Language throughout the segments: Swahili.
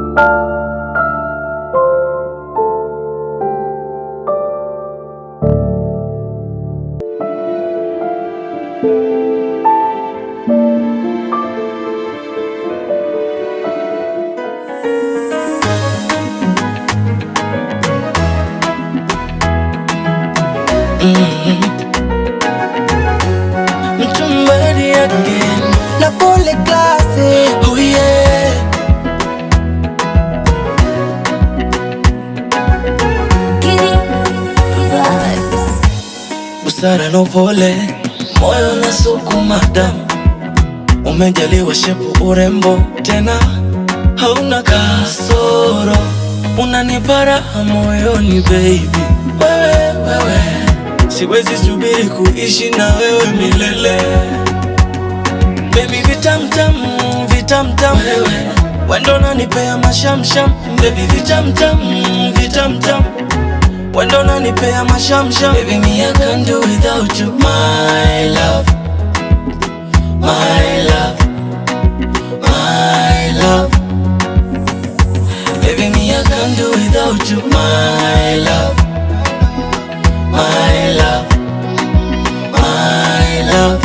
Mtumbadi again. na pole klasi Oh yeah. Busara na upole, moyo na sukuma damu, umejaliwa shepu, urembo, tena hauna kasoro, unanipa raha moyoni baby. Wewe wewe, siwezi subiri kuishi na wewe milele baby, vitamtam vitamtam, wewe wendo nanipea mashamsham baby, vitamtam vitamtam Wendo nanipea mashamsham Baby me I can't do without you My love My love My love Baby me I can't do without you My love My love My love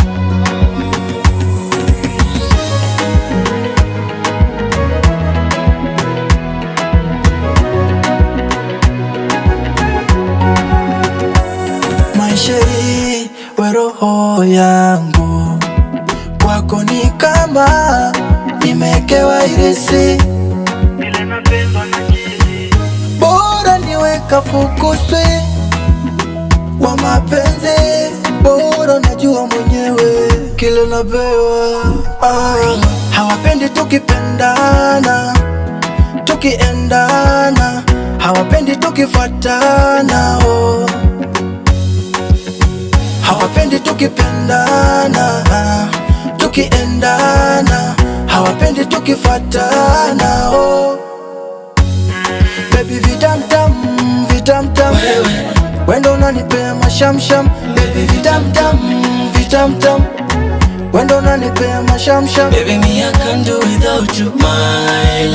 maisha hii we roho yangu kwako ni kama nimekewa irisi bora niweka fukuswi wa mapenzi bora najua mwenyewe kile napewa ah. hawapendi tukipendana tukiendana hawapendi tukifatana oh. hawapendi tukipendana tukiendana hawapendi tukifatana oh. Baby vitamtam vitamtam Wewe wendo unanipea mashamsham Baby vitamtam vitamtam wendo unanipea mashamsham Baby me I can't do without you My